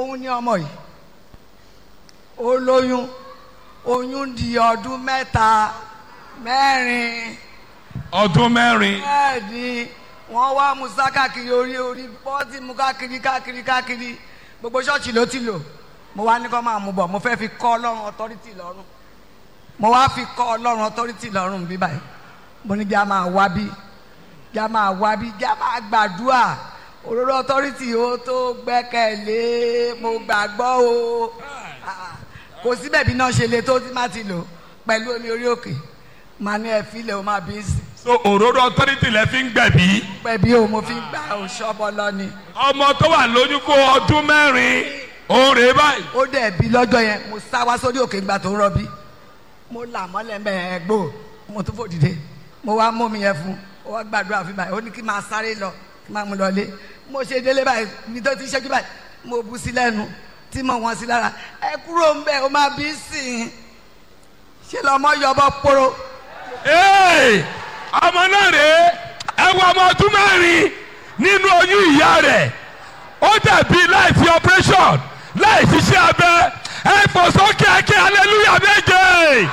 òun ní ọmọ yìí ó lóyún oyún di ọdún mẹ́ta mẹ́rin ọdún mẹ́rin bẹ́ẹ̀ ni wọ́n wá musa káàkiri orí orí bọ́ọ̀tì mu káàkiri káàkiri káàkiri gbogbo ṣọ́ọ̀ṣì ló ti lò mo wá ní kó máa mú bọ̀ mo fẹ́ fi kọ́ ọlọ́run ọtọ́rítì lọ́rùn mo wá fi kọ́ ọlọ́run ọtọ́rítì lọ́rùn bí báyìí mo ní kí a máa wá bí kí a máa wá bí kí a máa gbàdúrà òróró ọtọ́rítì ó tó gbẹ́kẹ̀lé mo gbàgbọ́ o Ah, kò síbẹ̀ bí náà ṣe le tó tí má ti lò pẹ̀lú omi orí òkè màá ní ẹ filẹ̀ o máa bí sí so òróró authority lẹ fi ń gbẹ̀bí pẹ̀bí o mo fi gbà o ṣọ́bọ lọ ni ọmọ tó wà lóyún fún ọdún mẹ́rin òun rèé báyìí ó dẹ̀ bí lọ́jọ́ yẹn mo sá wá sórí òkè ìgbà tó ń rọbí mo là mọ́lẹ̀ mẹ́ẹ̀ gbò mo tún fò dìde mo wá mú mi yẹn fún ó wá gbàdúrà fún báyìí ó ní kí n máa sáré lọ kí n máa mú lọlé mo ṣe délé báyìí mi tó ti ṣẹ́jú báyìí mo bu sí lẹ́nu tí mo wọ́n sí lára ẹ kúrò ń bẹ̀ ó máa bí sìn ṣe lọ́mọ yọbọ poro Hey! ọmọ náà rèé ẹ wọ ọmọ ọdún mẹ́rin nínú oyún ìyá rẹ̀ ó dàbí láì fi operation láì ṣiṣẹ́ abẹ ẹ fò sókè ẹkẹ hallelujah méje.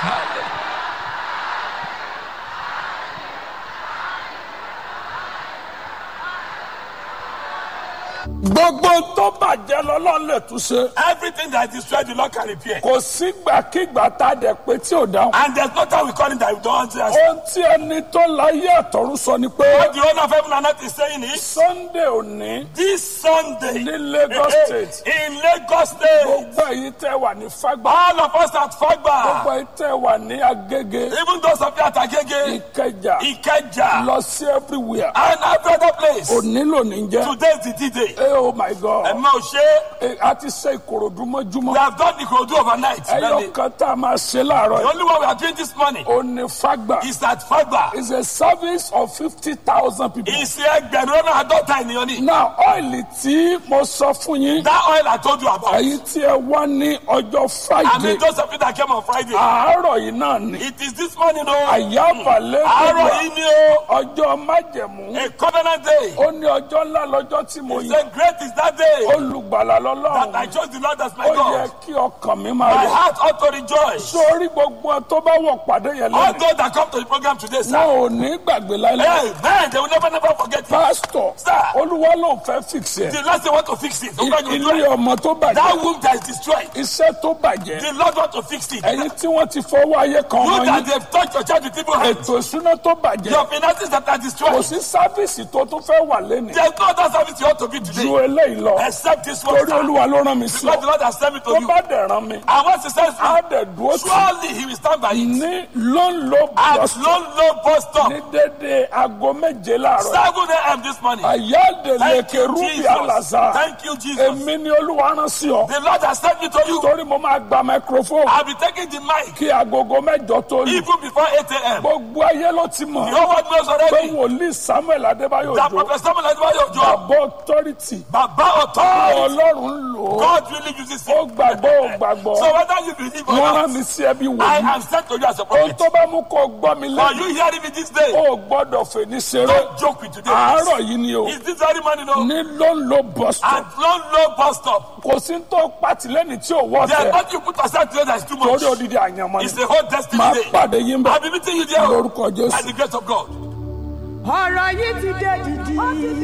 gbogbo tó bàjẹ́ lọ́lọ́run lè tún ṣe. Everything that is destroyed, the Lord can repair. kò sígbàkigbà tá a dẹ̀ pé tí ò dáhùn. And there's no time we call it that we don't answer. ohun tí ẹni tó láyé àtọ̀run sọ ni pé What the owner of heaven and earth is saying is, sunday òní this Sunday ní lagos eh, state eh, in Lagos State, gbogbo èyí tẹ́ wà ní fagbá all of us at gbogbo Fagba, èyí tẹ́ wà ní agége even those of you at Agege, ìkẹjà Ikeja, lọ sí everywhere and every other place, òní lónìí jẹ́ today is the D-Day. Eh, oh my god Ẹ̀mọ́ òṣè, Eh, a ti ṣe ìkòròdú we mọ́júmọ́ have done the Kodu overnight. ẹyọ Really. kan tá a máa ṣe láàárọ̀ The yìí only one we are doing this morning òní fagbá is at Fagba. is a service of fifty thousand people. Ìsì ẹgbẹ̀rún lọ́nà àádọ́ta ènìyàn ni. now ọ́ìlì tí mo sọ fún yín That oil I told you about. èyí tí ẹ wá ní ọjọ́ I friday mean, those of you that came on Friday. àárọ̀ yìí náà ni It is this morning, o. àyàbàlẹ̀ Àárọ̀ yìí ni o. ọjọ́ májẹ̀mú A covenant day. ó ní ọjọ́ ńlá lọ́jọ́ tí mo He yẹ said, Great is that day olùgbàlà that I lọ́lọ́run chose the Lord as my ó yẹ God. kí ọkàn mi máa My yọ heart ought to rejoice. sórí gbogbo ẹ tó bá wọ̀ pàdé yẹn All lẹ́nu those that come to the program today, sir. wọn ò ní gbàgbé láíláí Hey, man, they will never, never forget it. pásítọ̀ Sir. olúwa ló ń fẹ́ fix ẹ̀ The Lord say want to fix it. Okay, you do ilé it. ọmọ tó That bàjẹ́ womb that is destroyed. iṣẹ́ tó bàjẹ́ The Lord want to fix it. ẹ̀yin tí wọ́n ti fọwọ́ ayé kan You wọ́n that yín they've touched your child with evil hands. ètò ìṣúná tó bàjẹ́ Your finances that are kò destroyed. sí sáfíìsì tó tún fẹ́ wà lẹ́nu There's no other service you ought to be ju today. eléyìí lọ Except this one. torí sir. olúwa ló rán mi sí Because ọ the Lord has sent me to tó you. bá dẹ̀ rán mi And once he sends á me, dẹ̀ dúró tì surely he will stand by it. ní ló ń lo At bọ́sítọ̀ low, low bus stop. ní dédé aago méje láàárọ̀ 7 a.m. this morning. àyáde Thank lèkè you, rúbì Jesus. àlàzà Thank you, Jesus. èmi ni olúwa rán sí ọ The Lord has sent me to you. torí mo máa gba microphone I'll be taking the mic kí agogo mẹ́jọ tó lù even before 8 a.m. gbogbo ayé ló ti The mọ̀ whole world knows pé already wòlíì samuel adébáyò that òjò Prophet Samuel Adébáyọ̀ Òjó, bàbá authority Baba authority, ọlọ́run ń lò ó God really uses ó him. gbàgbọ́ ó gbàgbọ́ So whether you believe or wọ́n rán not, mi sí ẹbí I wòlíì am sent to you as a ohun prophet. tó bá mú kó gbọ́ mi Are lẹ́nu you hearing me this day? ó gbọ́dọ̀ fèní ṣeré Don't joke with today. àárọ̀ yìí ni o Is this very morning? No? ní ló ń lo bus stop At low, low bus stop. kò sí tó pàtìlẹ́yìn tí ò wọ́ There's tẹ̀ nothing you put aside today that is too much. torí odidi àyànmọ́ It's ni a whole destiny máa day. pàdé yín bẹ́ẹ̀ I'll be meeting you there lórúkọ by jésù. the grace of God. ọ̀rọ̀ yìí ti dé dìdì.